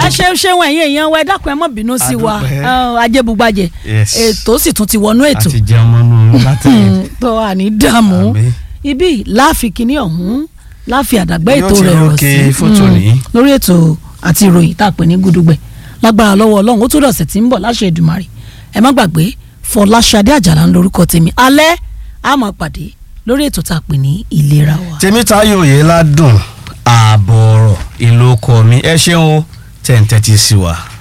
ẹ ṣeun ṣeun ẹ̀yin èèyàn wa ẹ dákun ẹ má bínú sí wa Adúpẹ́. Ẹ, ajébùgbàjẹ́ Yes. ètò sì tún ti wọnú ètò àti jẹun mọ́nú látẹ̀yìn. tó wà ní dààmú Àmín. ibi láàfin kínní ọ̀hún láàfin àdàgbà Yóò ètò ti rẹ̀ rọ̀ rókè sí fótó Mm. ní. lórí ètò àti ìròyìn tá a pè ní gudugbẹ lágbára lọ́wọ́ ọlọ́run ó tó dọ̀sẹ̀ tí ń bọ̀ láṣẹ Èdùmàrè ẹ má gbàgbé Fọláṣadé Àjàlá ń lorúkọ tèmi alẹ́ a máa pàdé lórí ètò tá a pè ní ìlera wa. tèmítáyọ̀ òye ládùn ààbọ̀ ọ̀rọ̀ ìlú ọkọ mi ẹ ṣeun o tẹ̀ ń tẹ́tí sí wa.